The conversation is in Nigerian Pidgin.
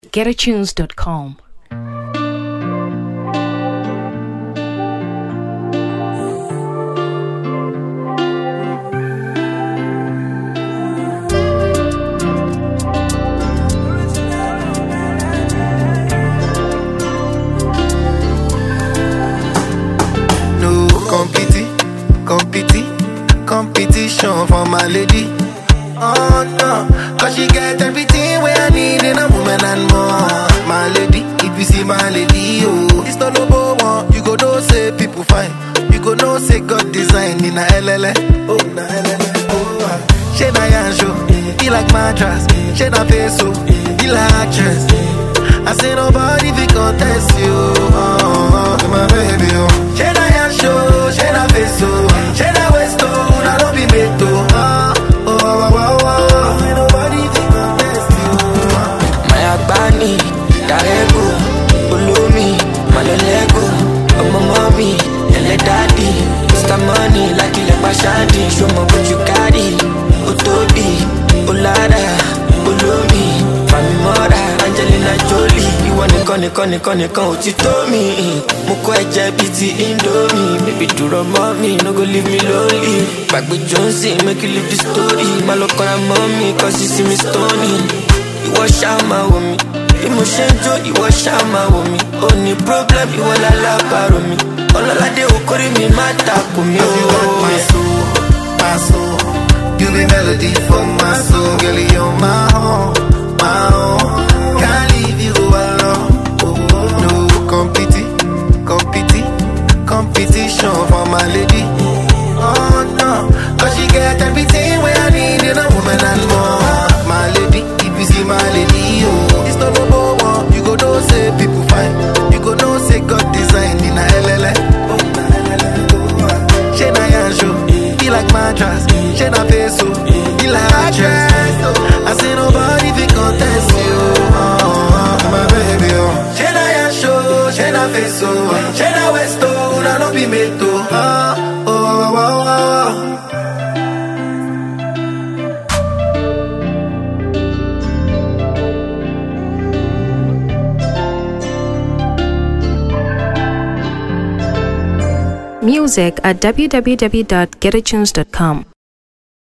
getatunes.com. No competi, competi, competition for my lady. Oh no, cause she get everything where I need in a woman and more. My lady, if you see my lady, oh, it's not no one. You go know say people fine. You go know say God design in a LLA. Oh, na LLA. Oh, ah. she na yan show. He like mattress. She na face so. He like actress. I say nobody fi contest you. Oh, oh, my baby, oh. She na yan show. She na face so. She na waist oh. Na no be made to. Oh, oh, oh, oh, oh. Say nobody fi contest you. Oh. Maya Bani, Darego, Ulumi, Malolego, Ọmọ mọ́mí, ẹlẹ́ dádì, Mr. Money, lákìlẹ̀ pàṣádì, ṣọmọ bójú kárì, ó tóbi, ó lára, olómi, Fàmì mọ́ra, Angelina Jolie, ìwọ nìkan nìkan nìkan nìkan ò ti tó mi. Mo kọ́ ẹ̀jẹ̀ bíi ti Indomie, bébí dúró mọ́ mi, no go leave me lonely. Gbàgbé Johnson, make you leave the story, má lọ kọ́ra mọ́ mi, cause you see me stony ìwọ ṣáà máa wò mí bí mo ṣe ń jó ìwọ ṣáà máa wò mí ó ní problem ìwọ lálábàárò mi ọlọ́ládé okòrí mi má takò mí Cause you want my ó. soul, my soul. You be melody for my soul, girl. You're my own, my own. Can't leave you alone. No competi, competi, competition for my lady. Oh no, cause she get everything where I need in a woman and more. My lady, if you see my lady, oh, it's not no one. You go know say people fine. You go know say God design in a LLA. Oh, na LLA. Oh, ah. She na yan show, he like mattress. She na face so, he like actress. I say nobody fi contest you. Oh, oh, my baby, oh. She na yan show, she na face so, she na waist oh, na no be made to. Oh, oh, oh, oh, oh. Music at www.getatunes.com.